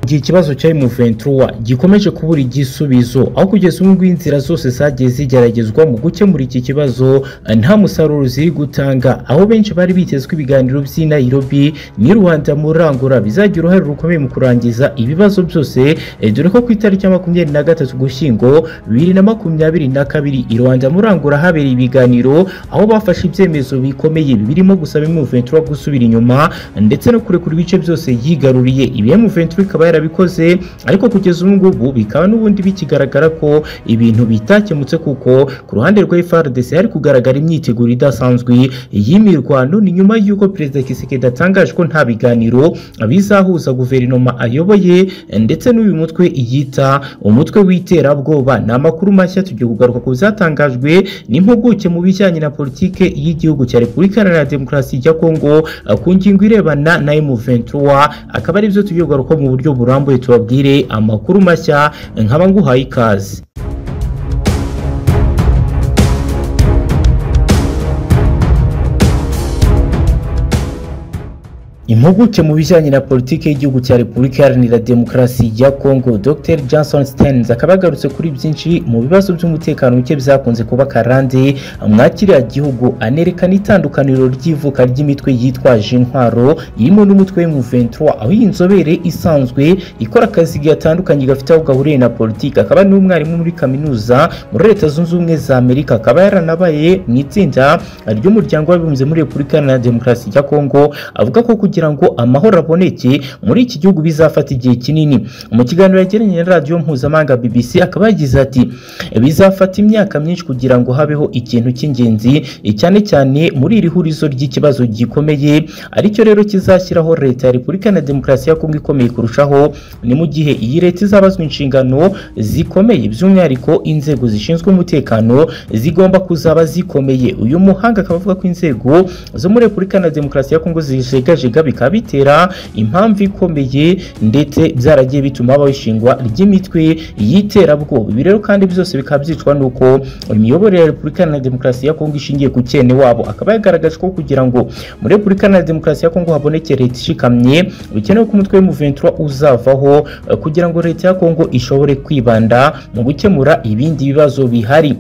Mu gihe ikibazo cya M23 gikomeje kubura igisubizo aho kugeza ubu ngubu inzira zose zagiye zigeragezwa mu gukemura iki kibazo nta musaruro ziri gutanga aho benshi bari bitezwe ibiganiro by'i Nairobi ni Rwanda murangura bizagira uruhare rukomeye mu kurangiza ibibazo byose eh, dore ko ku itariki ya makumyabiri na gatatu Ugushyingo bibiri na makumyabiri na kabiri i Rwanda murangura habereye ibiganiro aho bafashe ibyemezo bikomeye birimo gusaba M23 gusubira inyuma ndetse no kurekura ibice byose yigaruriye ibi M23 ikaba yarabikoze ariko kugeza ubu ngubu bikaba n'ubundi bikigaragara ko ibintu bitakemutse kuko ku ruhande rwa FARDC hari kugaragara imyiteguro idasanzwe y'imirwano ni nyuma y'uko Perezida Kisekedi atangaje ko nta biganiro bizahuza guverinoma ayoboye ndetse n'uyu mutwe yita umutwe w'iterabwoba ni amakuru mashya tugiye kugaruka ku bizatangajwe n'impuguke mu bijyanye na politike y'igihugu cya Repubulika Iharanira Demokarasi ya Kongo ku ngingo irebana na M23 akaba ari byo tugiye kugarukaho mu buryo burambuye tubabwire amakuru mashya nkaba nguhaye ikaze Impuguke mu bijyanye na politiki y'igihugu cya Repubulika Iharanira Demokarasi ya Kongo Dr Johnson Stearns akaba yagarutse kuri byinshi mu bibazo by'umutekano muke byakunze kuba karande mwakiriya gihugu anerekana itandukaniro ry'ivuka ry'imitwe yitwaje intwaro irimo n'umutwe w'M23 aho iyi nzobere isanzwe ikora akazi gatandukanye gafite aho gahuriye na politiki akaba ni umwarimu muri kaminuza muri Leta Zunze Ubumwe za Amerika akaba yaranabaye mu itsinda ry'umuryango w'abibumbye muri Repubulika Iharanira Demokarasi ya Kongo avuga ko kugira kugira ngo amahoro aboneke muri iki gihugu bizafata igihe kinini mu kiganiro yagiranye na radiyo mpuzamahanga BBC akaba yagize ati bizafata imyaka myinshi kugira ngo habeho ikintu cy'ingenzi cyane cyane muri iri hurizo ry'ikibazo gikomeye aricyo rero kizashyiraho leta ya Repubulika na Demokarasi ya Kongo ikomeye kurushaho ni mu gihe iyi leta izabazwa inshingano zikomeye by'umwihariko inzego zishinzwe umutekano zigomba kuzaba zikomeye uyu muhanga akaba avuga ko inzego zo muri Repubulika na Demokarasi ya Kongo zijegajega bikaba bitera impamvu ikomeye ndetse byaragiye bituma habaho ishingwa ry'imitwe y'iterabwoba ibi rero kandi byose bikaba byicwa n'uko imiyoborere ya repubulika na demokarasi ya kongo ishingiye ku cyene wabo akaba yagaragaje ko kugira ngo muri repubulika na demokarasi ya kongo haboneke leta ishikamye bikenewe ko umutwe w'umuventura uzavaho eh, kugira ngo leta ya kongo ishobore kwibanda mu gukemura ibindi bibazo bihari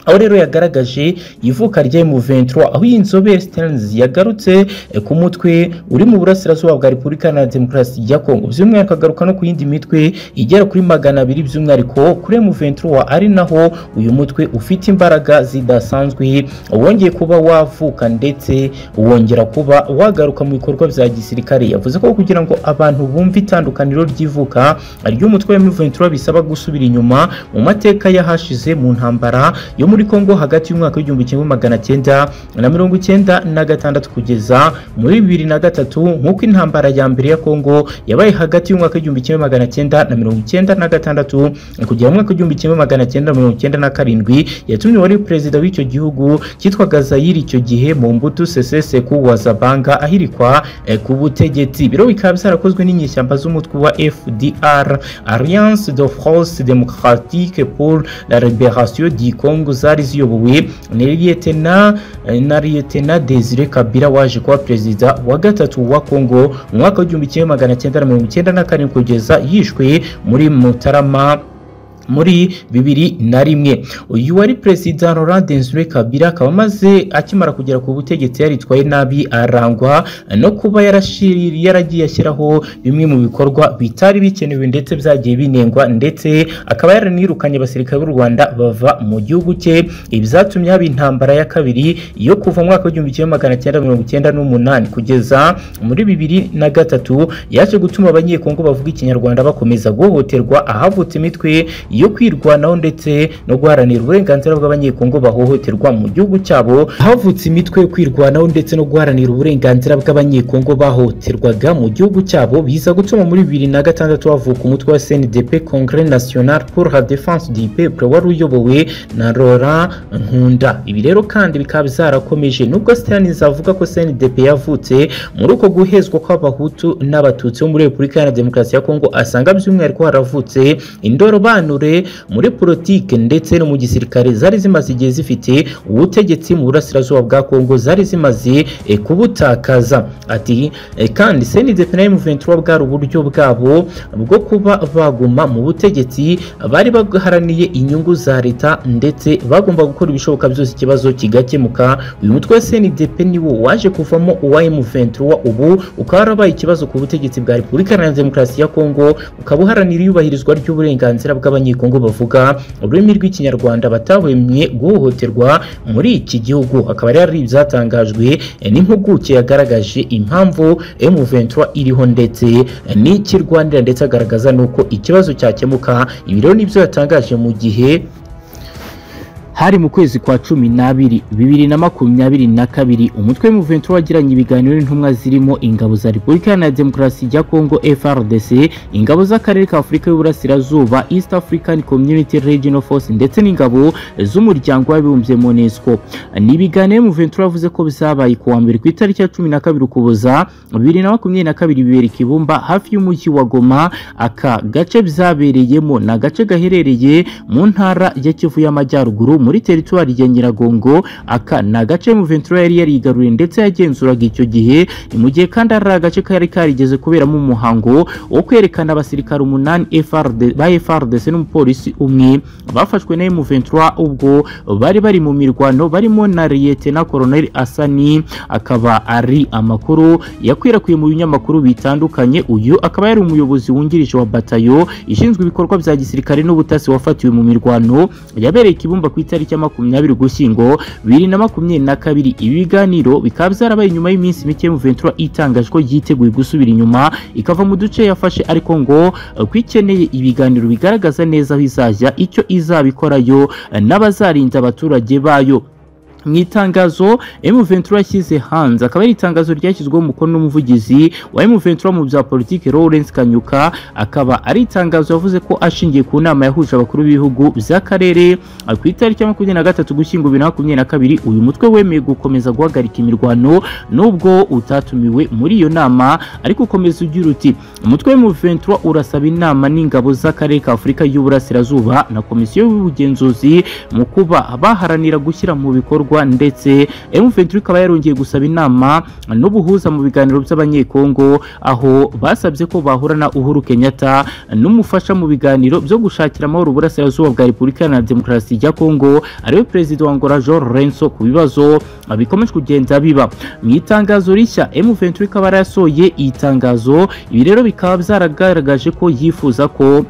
aho rero yagaragaje ivuka rya M23 aho iyi nzobere Stearns yagarutse eh, ku mutwe uri mu burasirazuba bwa Repubulika na Demokarasi ya Kongo by'umwihariko akagaruka no ku yindi mitwe igera kuri magana abiri by'umwihariko kuri M23 ari naho uyu mutwe ufite imbaraga zidasanzwe wongeye kuba wavuka ndetse wongera kuba wagaruka mu bikorwa bya gisirikare yavuze ko kugira ngo abantu bumve itandukaniro ry'ivuka ry'umutwe wa M23 bisaba gusubira inyuma mu mateka yahashize mu ntambara yo muri Kongo hagati y'umwaka w'igihumbi kimwe magana cyenda na mirongo icyenda na gatandatu kugeza muri bibiri na gatatu nk'uko intambara ya mbere ya Kongo yabaye hagati y'umwaka w'igihumbi kimwe magana cyenda na mirongo icyenda na gatandatu kugera mu mwaka w'igihumbi kimwe magana cyenda na mirongo icyenda na karindwi yatumye wari perezida w'icyo gihugu cyitwaga Zayiri icyo gihe mu mbuto Seseseku wa Zabanga ahirikwa eh, ku butegetsi biro bikaba byarakozwe n'inyeshyamba z'umutwe wa FDR Alliance de France Démocratique pour la Libération du Congo zari ziyobowe na Liyetena na Liyetena Desire Kabila waje kuba perezida wa gatatu wa Kongo mu mwaka w'igihumbi kimwe magana cyenda na mirongo icyenda na karindwi kugeza yishwe muri Mutarama muri bibiri na rimwe uyu wari perezida Laurent Desire Kabila akaba amaze akimara kugera ku butegetsi yaritwaye nabi arangwa no kuba yarashiri yaragiye ashyiraho bimwe mu bikorwa bitari bikenewe ndetse byagiye binengwa ndetse akaba yaranirukanye abasirikare b'u Rwanda bava mu gihugu cye ibyatumye haba intambara ya kabiri yo kuva mu mwaka w'igihumbi kimwe magana cyenda mirongo icyenda n'umunani kugeza muri bibiri na gatatu yaje gutuma abanyekongo bavuga ikinyarwanda bakomeza guhohoterwa ahavutse imitwe yo kwirwanaho ndetse no guharanira uburenganzira bw'abanyekongo bahohoterwa mu gihugu cyabo havutse imitwe yo kwirwanaho ndetse no guharanira uburenganzira bw'abanyekongo bahohoterwaga mu gihugu cyabo biza gutuma muri bibiri na gatandatu havuka umutwe wa CNDP Congrès National pour la Défense du Peuple wari uyobowe na Laurent Nkunda ibi rero kandi bikaba byarakomeje nubwo Stanins avuga ko CNDP yavutse muri uko guhezwa kw'abahutu n'abatutsi bo muri Repubulika Iharanira Demokarasi ya Kongo asanga by'umwihariko haravutse indorobanuro ubushobozi muri politiki ndetse no mu gisirikare zari zimaze igihe zifite ubutegetsi mu burasirazuba bwa Kongo zari zimaze eh, kubutakaza ati eh, kandi CNDP-FDLR M23 bwari uburyo bwabo bwo kuba baguma mu butegetsi bari baharaniye inyungu za leta ndetse bagomba gukora ibishoboka byose ikibazo kigakemuka uyu mutwe wa CNDP ni wo waje kuvamo uwa M23 ubu ukaba warabaye ikibazo ku butegetsi bwa Repubulika Iharanira Demokarasi ya Kongo ukaba uharanira iyubahirizwa ry'uburenganzira bw'abanyekongo bavuga ururimi rw'ikinyarwanda batahwemye guhohoterwa muri iki gihugu akaba rero ari ibyatangajwe eh, n'impuguke yagaragaje impamvu M23 iriho ndetse eh, n'icyo irwanira ndetse agaragaza n'uko ikibazo cyakemuka ibi rero nibyo yatangaje mu gihe hari mu kwezi kwa cumi n'abiri bibiri na makumyabiri na kabiri umutwe w'umuventura wagiranye ibiganiro n'intumwa zirimo ingabo za repubulika iharanira demokarasi ya kongo frdc ingabo z'akarere ka afurika y'uburasirazuba east african community regional force ndetse n'ingabo z'umuryango w'abibumbye monesco ni ibiganiro y'umuventura yavuze ko bizabaye ku wa mbere ku itariki ya cumi na kabiri ukuboza bibiri na makumyabiri na kabiri bibera i kibumba hafi y'umujyi wa goma aka gace bizabereyemo ni agace gaherereye mu ntara ya kivu y'amajyaruguru muri teritwari ya Nyiragongo aka ni agace mu Ventura yari yarigaruriye ndetse yagenzuraga icyo gihe ni mu gihe kandi ari agace kari karigeze kuberamo umuhango wo kwerekana abasirikare umunani FRD ba FRDC n'umupolisi umwe bafashwe na M23 ubwo bari bari mu mirwano barimo na Lieutenant Colonel Asani akaba ari amakuru yakwirakwiye mu binyamakuru bitandukanye uyu akaba yari umuyobozi wungirije wa batayo ishinzwe ibikorwa bya gisirikare n'ubutasi wafatiwe mu mirwano yabereye ikibumba ku itariki ya makumyabiri ugushyingo bibiri na makumyabiri na kabiri ibi biganiro bikaba byarabaye nyuma y'iminsi mike Ventura itangaje ko yiteguye gusubira inyuma ikava mu duce yafashe ariko ngo eh, ko ikeneye ibiganiro bigaragaza neza aho izajya icyo izabikorayo eh, n'abazarinda abaturage bayo mu itangazo M23 yashyize hanze akaba ari itangazo ryashyizweho umukono n'umuvugizi wa M23 mu bya politiki Lawrence Kanyuka akaba ari itangazo yavuze ko ashingiye ku nama yahuje abakuru b'ibihugu by'akarere eh, ku itariki ya makumyabiri na gatatu gushyingo bibiri na makumyabiri na kabiri uyu mutwe wemeye gukomeza guhagarika imirwano nubwo utatumiwe muri iyo nama ariko ukomeza ugira uti umutwe w'M23 urasaba inama n'ingabo z'akarere ka Afurika y'Uburasirazuba na komisiyo y'ubugenzuzi mu kuba baharanira gushyira mu bikorwa bikorwa ndetse M23 ikaba yarongeye gusaba inama n'ubuhuza mu biganiro by'abanyekongo aho basabye ko bahura na Uhuru Kenyatta n'umufasha mu biganiro byo gushakira amahoro uburasirazuba bwa Repubulika na Demokarasi ya Kongo ariwe perezida wa Angola Jean Renso ku bibazo bikomeje kugenda biba mu itangazo rishya M23 ikaba yarasohoye itangazo ibi rero bikaba byaragaragaje ko yifuza ko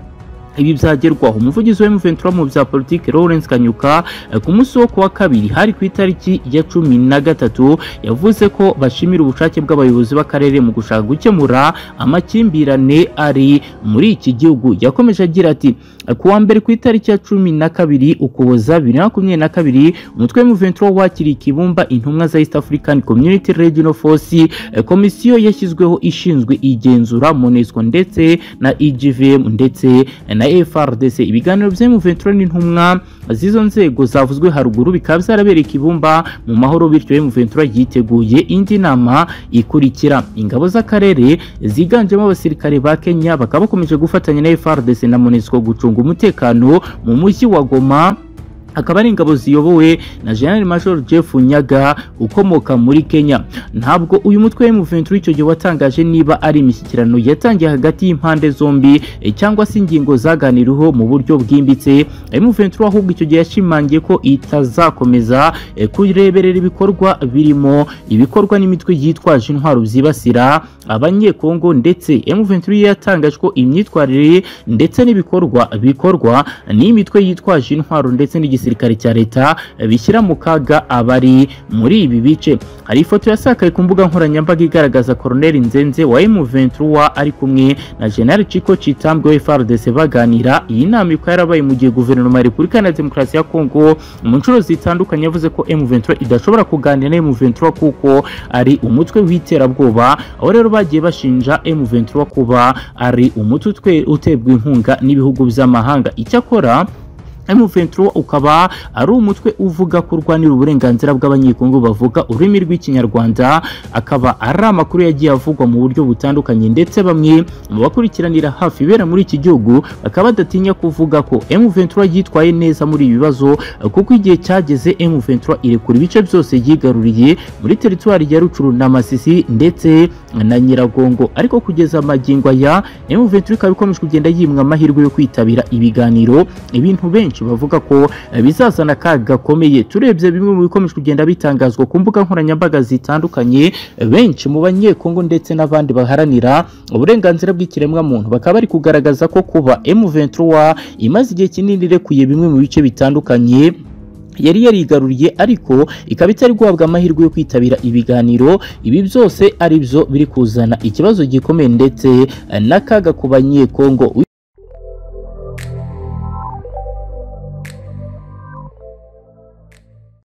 ibi byagerwaho umuvugizi wa M23 mu bya politiki Lawrence Kanyuka eh, ku munsi wo kuwa kabiri hari ku itariki ya cumi na gatatu yavuze ko bashimira ubushake bw'abayobozi b'akarere mu gushaka gukemura amakimbirane ari muri iki gihugu yakomeje agira ati kuwa mbere ku itariki ya cumi na kabiri ukuboza bibiri na makumyabiri na kabiri umutwe M23 wakiriye ikibumba intumwa za East African Community Regional Force eh, komisiyo yashyizweho ishinzwe igenzura MONUSCO ndetse na IGVM ndetse eh, na FRDC ibiganiro bya M23 n'intumwa z'izo nzego zavuzwe haruguru bikaba byarabereye ibumba mu mahoro bityo M23 yiteguye indi nama ikurikira ingabo z'akarere ziganjemo abasirikare ba Kenya bakaba bakomeje gufatanya na FRDC na MONUSCO gucunga umutekano mu mujyi wa Goma akaba ari ingabo ziyobowe na General Major Jeff Nyaga ukomoka muri Kenya ntabwo uyu mutwe wa M23 icyo gihe watangaje niba ari imishyikirano yatangiye hagati y'impande zombi eh, cyangwa se ingingo zaganiriweho mu buryo bwimbitse M23 ahubwo icyo gihe yashimangiye ko itazakomeza eh, kureberera ibikorwa birimo ibikorwa n'imitwe yitwaje intwaro byibasira abanyekongo ndetse M23 yatangaje ko imyitwarire ndetse n'ibikorwa bikorwa n'imitwe yitwaje intwaro ndetse n'igi gisirikare cya leta bishyira mu kaga abari muri ibi bice hari ifoto yasakaye ku mbuga nkoranyambaga igaragaza Colonel Nzenze wa M23 ari kumwe na General Chico Chitambwe wa FARDC baganira iyi nama ikaba yarabaye mu gihe guverinoma ya Repubulika Iharanira Demokarasi ya Kongo mu nshuro zitandukanye yavuze ko M23 idashobora kuganira na M23 kuko ari umutwe w'iterabwoba aho rero bagiye bashinja M23 kuba ari umutwe utebwa inkunga n'ibihugu by'amahanga icyakora M23 ukaba ari umutwe uvuga ko urwanira uburenganzira bw'abanyekongo bavuga ururimi rw'ikinyarwanda akaba ari amakuru yagiye avugwa mu buryo butandukanye ndetse bamwe mu bakurikiranira hafi ibera muri iki gihugu bakaba badatinya kuvuga ko M23 yitwaye neza muri ibi bibazo kuko igihe cyageze M23 irekura ibice byose yigaruriye muri teritwari ya Rutshuru na Masisi ndetse na Nyiragongo ariko kugeza magingo aya M23 ikaba ikomeje kugenda yimwa amahirwe yo kwitabira ibiganiro ibintu benshi benshi bavuga ko bizazana akaga gakomeye turebye bimwe mu bikomeje kugenda bitangazwa ku mbuga nkoranyambaga zitandukanye benshi mu banyekongo ndetse n'abandi baharanira uburenganzira bw'ikiremwamuntu bakaba bari kugaragaza ko kuba M23 imaze igihe kinini irekuye bimwe mu bice bitandukanye yari yarigaruriye ariko ikaba itari guhabwa amahirwe yo kwitabira ibiganiro ibi byose ari byo biri kuzana ikibazo gikomeye ndetse n'akaga ku banyekongo